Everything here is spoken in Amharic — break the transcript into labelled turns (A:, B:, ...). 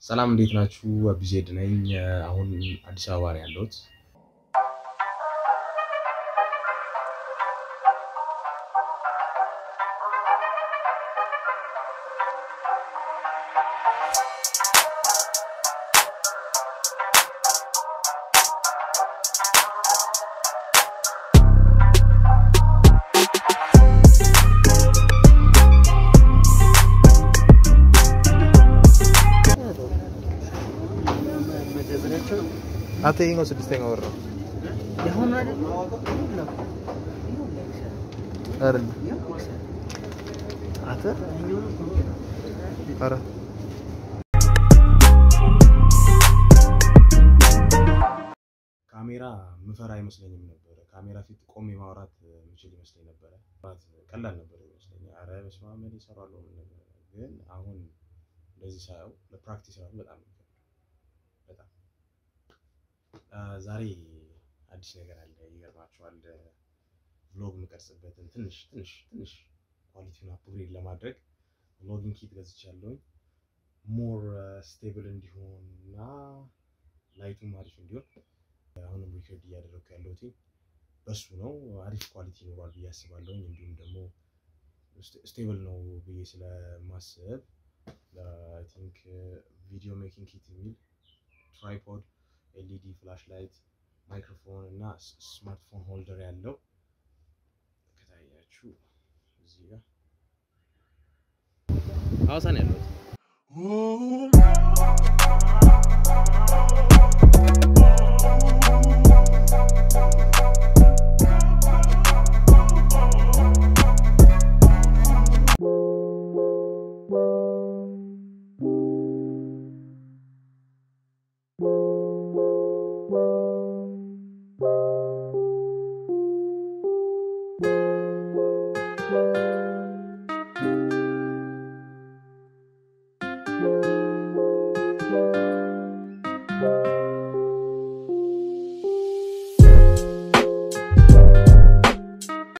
A: ሰላም እንዴት ናችሁ? አቢዜድ ነኝ። አሁን አዲስ አበባ ነው ያለሁት።
B: አንተ ይሄኛው ስድስተኛ ወር ነው አይደል? አንተ ኧረ
A: ካሜራ ምፈራ አይመስለኝም ነበረ። ካሜራ ፊት ቆሜ ማውራት የምችል ይመስለኝ ነበረ። ማውራት ቀላል ነበር ይመስለኝ። አረ በስመ አብ እኔ እሰራለሁ ምን ነገር። ግን አሁን እንደዚህ ሳየው ለፕራክቲስ ራሱ በጣም ነው የሚከብደው። በጣም አ፣ ዛሬ አዲስ ነገር አለ። ይገርማችኋል። ቭሎግ የምቀርጽበትን ትንሽ ትንሽ ትንሽ ኳሊቲውን አፕግሬድ ለማድረግ ቭሎጊንግ ኪት ገዝቻለሁኝ። ሞር ስቴብል እንዲሆን እና ላይቱም አሪፍ እንዲሆን አሁንም ሪከርድ እያደረግኩ ያለሁት በሱ ነው። አሪፍ ኳሊቲ ይኖሯል ብዬ አስባለሁኝ። እንዲሁም ደግሞ ስቴብል ነው ብዬ ስለማስብ አይ ቲንክ ቪዲዮ ሜኪንግ ኪት የሚል ትራይፖድ፣ ኤልኢዲ ፍላሽ ላይት፣ ማይክሮፎን እና ስማርትፎን ሆልደር ያለው ከታያችሁ እዚህ ጋር ሐዋሳ ነው ያለሁት።